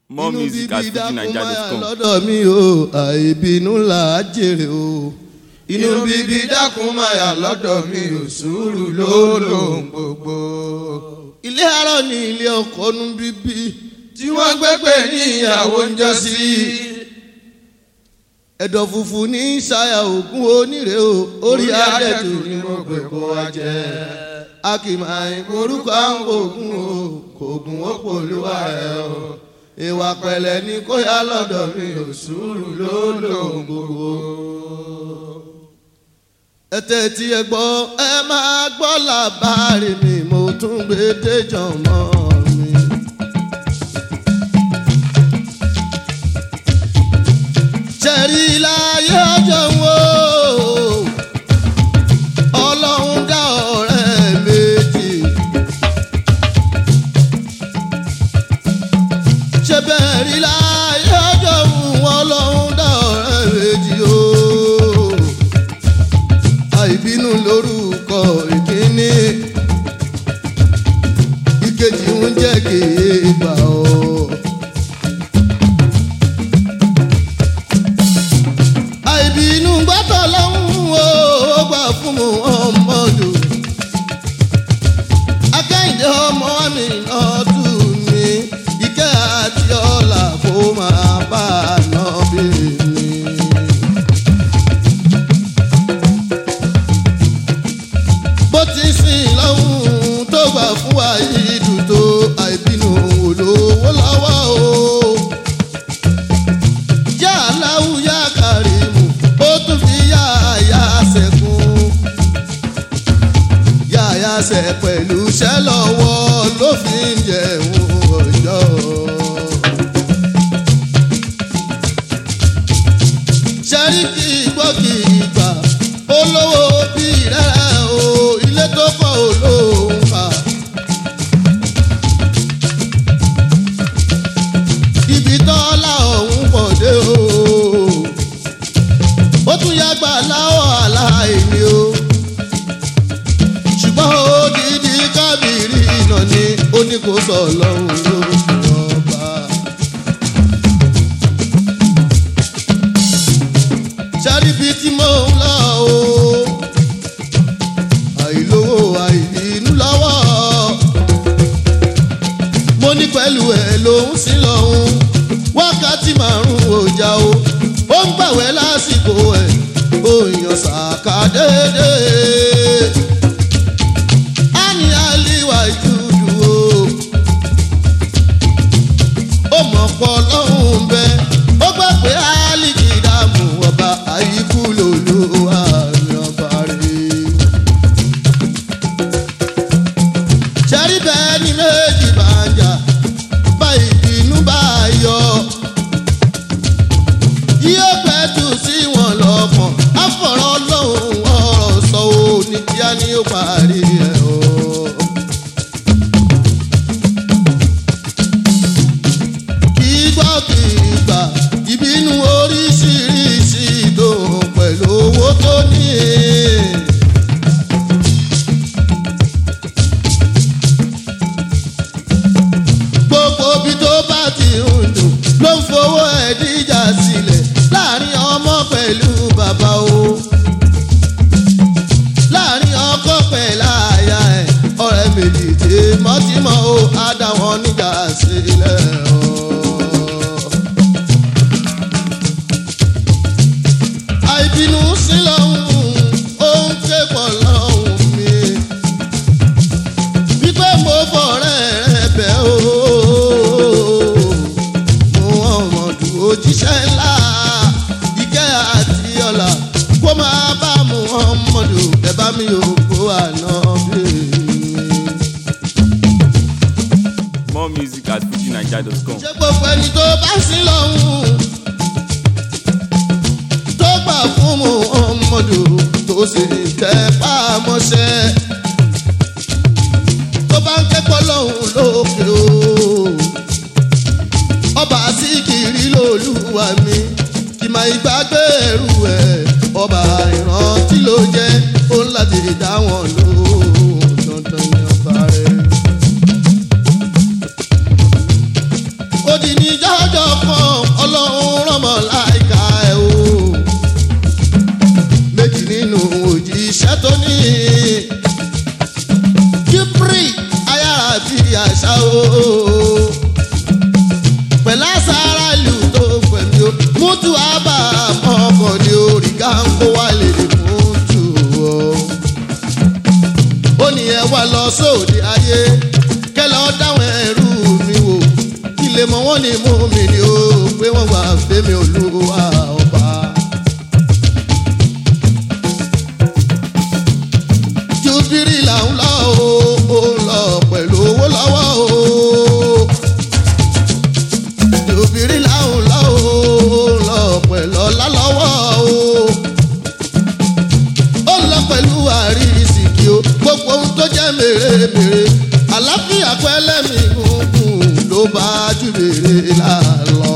more music at fujinaija.com. lọ́dọ̀ mi o àìbínú là á jèrè o. inú bíbí dákun máa yà lọ́dọ̀ mi ò sùúrù ló lòun gbogbo. ilé arọ ni ilé ọkọ nu bíbí tí wọ́n gbẹ́gbẹ́ ní ìyàwó ń jọ sí. ẹ̀dọ̀ funfun ní ṣayà ògùn onírè o orí adẹ́tù ni mo gbé kó wa jẹ. a kì máa ń korúkọ àwọn ògùn o kò gùn ó pòlúwa ẹ̀ o ìwà pẹ̀lẹ́ ní kó yá lọ́dọ̀ mi ò sùúrù ló lòun gbogbo. ẹ tẹ́tí ẹ gbọ́ ẹ máa gbọ́ làbárí mi mo tún gbé déjọ́ mọ́ mi. ṣẹ̀rí láyé ọjọ́ wo ọlọ́run dá ọ̀rẹ́ méjì. ṣe bẹ́ẹ̀ rí láyé ọjọ́ wọn lọ́hún dá ọ̀rẹ́ méjì o. àìbínú lórúkọ ìkíní ìkejì ń jẹ́ kéèbà o. àìbínú gbọ́dọ̀ lọ́hún o ó gbà fún mu ọmọdù. akẹ́yìndé ọmọ mi náà tù mí ìkẹ́ àti ọ̀la kó máa bá a ná bí mi. bó ti sìn lọ́hùn tó gbà fún wa yìí dùn tó àìbínú olówó lọ́wọ́ o. yá aláwù yá kàrímù ó tún fi yá àyà sẹ́kùn yáyà sẹ pẹ̀lú iṣẹ́ lọ́wọ́ ló fi ń jẹun ọjọ́. sẹ́ríkì gbọ́kì ìgbà olówó bí rẹ̀ o ilé tó kọ́ olóhùn fà. ibi tọ́lá ọ̀hún pọ̀ dé o ó tún yàgbà láwọ̀ aláìní o ṣùgbọ́n odidi kábìrì iná ni ó ní kó sọ lọ́hùn ló ọba. ṣáríbi tí mò ń lọ o àìlówó àìbínú lọ́wọ́ mo ní pẹ̀lú ẹ̀ lòún sí lọ́hùn wákàtí márùn-ún ọjà o ó ń gbàwẹ́ lásìkò ẹ̀ ó yan sàkà déédéé ani aliwa ìtúdú o. ó mọ̀ pọ̀ lọ́hùn bẹ́ ó gbà pé alìkì dààmú ọba àyíkú lòlú àmì ọba rẹ̀. ṣẹ́rí bẹ́ẹ̀ ni méjì bá ń jà bá ìbínú bá yọ. yóò pẹ́ tù sí wọn lọ́kàn àfọ̀rọ̀ lọ́hùn ọ̀rọ̀ sọ ò ní kíá ni ó parí ẹ̀ o. kì í gbọ́ kì í gbà ìbínú oríṣiríṣi ìdòhùn pẹ̀lú owó tó ní. gbogbo bí tó bá ti ń dùn ló ń fowó ẹ̀ díjà sílẹ̀ láàrin ọmọ pẹ̀lú bàbá o láàrin ọkọ pẹ̀lú àyà ẹ̀ ọ̀rẹ́ méjì tèmọ́tìmọ́ o á dá wọn níjà sílẹ̀ o. àìbínú sí lọ́hùn ó ń ké pọ̀ lọ́hùn mi wípé mo fọ̀rẹ́ rẹ bẹ́ o mo ọmọdù òjíṣẹ́ ńlá ìkẹ́ àti ọ̀la kó máa bá mu ọmọdù ẹ bá mi ò kó àná bí mi. more music at fujinaija.com. ṣé gbogbo ẹni tó bá sí lọ́hùn tó gbà fún mu ọmọdù tó sì tẹ pàmọ́ṣẹ́ tó bá ń kẹ́kọ̀ọ́ lọ́hùn lókè o ọba síkìrì lòlúwa mi kì máa ìgbàgbé ẹrù ẹ ọba ìrántí ló jẹ ó ń láti dá wọn lóhùn dandan ní ọba rẹ. ó di ní jọ́jọ́ kan ọlọ́run rọmọ láìka ẹ̀ o méjì nínú òjíṣẹ́ tó ní kíbrì ayára bí àṣà o pẹ̀lú àṣàrà ìlú tó pẹ̀lú o mútu àbá ọkọ̀ ní orí gáńkó wà lè fún tù o ó ní ẹ wá lọ sóde ayé kẹlẹ ọ dáwọn ẹrú mi wò kí lè mọ wọn ní mú mi ni ó pé wọn wà fẹmi olúwa ọba. jubiri là ń lọ o ó ń lọ pẹ̀lú owó lọ́wọ́ o jubiri là ń lọ o ó ń lọ pẹ̀lú ọlá lọ́wọ́ o ó lọ pẹ̀lú àrísìkí o gbogbo ohun tó jẹ́ mèremère àlàáfíà pẹ́lẹ́mì gúngùn ló bá jù mèrè lálọ́.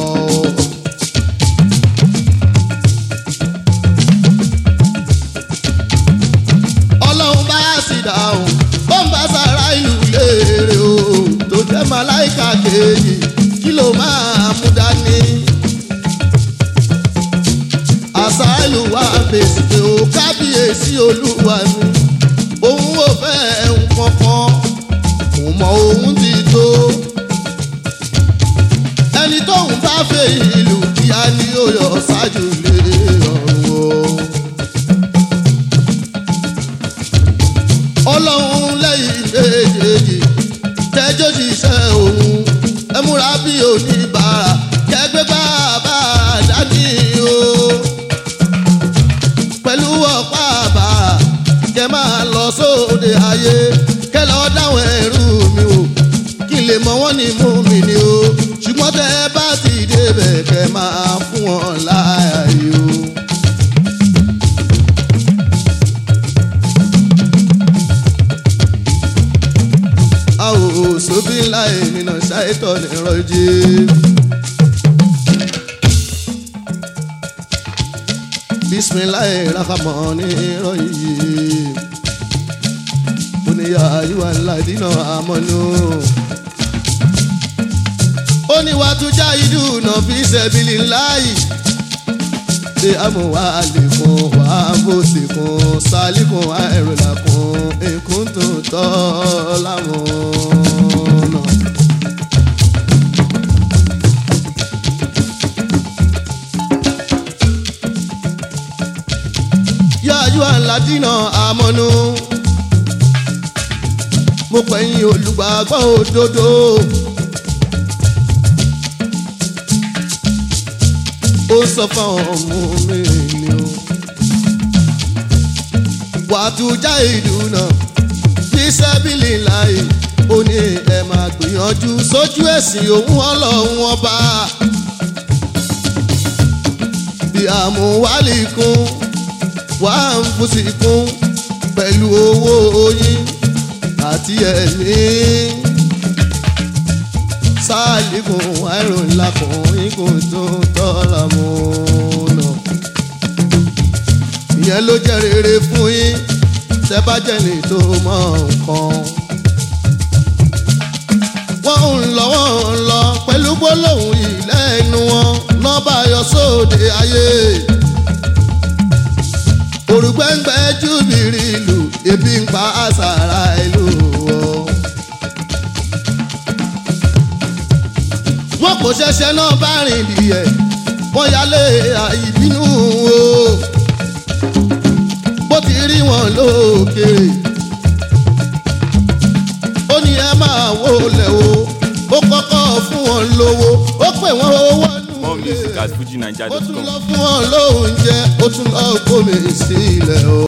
ọlọ́run bá sì dáhùn ó ń bá sára ìlú léèrè o tó jẹ́ màláìka kejì kí ló máa mú dání àṣàlù wa fèsì pé ó kábíyèsí olúwa mi òun ò fẹ́ nǹkan kan kò mọ òun ti tó ẹni tóun bá fẹ́ ìlú kíá ni ó yọ ṣáájú lé ọ̀run o. ọlọ́run lẹ́yìn méjèèjì tẹ́jọ́ ṣiṣẹ́ òun ẹ múra bí oníbàárà kẹgbẹ́ bàbá dání o pẹ̀lú ọ̀pá àbàrà kẹ máa lọ sóde ayé kẹ lọ dáwọn ẹrú mi o kí n lè mọ wọn ní mú mi ni o ṣùgbọ́n tẹ bá ti débẹ̀ kẹ máa fún wọn láàyè o. àwò sóbí ńlá ènìyàn ṣàìtọ́ nìrọ̀jì. bisimilayi rahamani rọyìn oníyà ayíwá ladínà amọ́nú. oníwàtújà ìdùnnà fi sẹ́bìlì láàyè ṣe amúwá àlékún wà bó sì kún sálíkún àìrìnàkún èkún tó tọ́ láwọn náà. yáyú àládínà àmọ́nú. mo pẹ̀yìn olùgbàgbọ́ òdodo. ó sọ fáwọn ọmọ mi ni o. wàtújà ìdùnnà bí sẹ́bìlì láì ó ní ẹ máa gbìyànjú sójú ẹ̀sìn òun ọlọ́run ọba. bí àmúwálì kún wà ń fúsì kún pẹ̀lú owó yín àti ẹ̀mí. sáàlìkùn àìrùn lakùn ikùn tó tọ́ra mú nà. ìyẹn ló jẹ́ rere fún yín tẹ́ bá jẹ́ ní tó mọ nǹkan. wọ́n ń lọ wọ́n ń lọ pẹ̀lú gbólóhùn ìlẹ́nu wọn náà bá yọ sóde ayé òrùgbẹ́ngbẹ́ júbìrì ìlú ebi ń pa àṣàrà ìlú o. wọ́n kò ṣẹ̀ṣẹ̀ náà bá rìn dìẹ̀ wọ́n yálé àìbínú o. bó ti rí wọn lókèrè ó ní ẹ máa wọlé o ó kọ́kọ́ fún wọn lówó ó pè wọ́n owó nù More music at ó tún fujinaija.com. lọ fún wọn lóúnjẹ ó tún lọ kó mi sílẹ̀ o.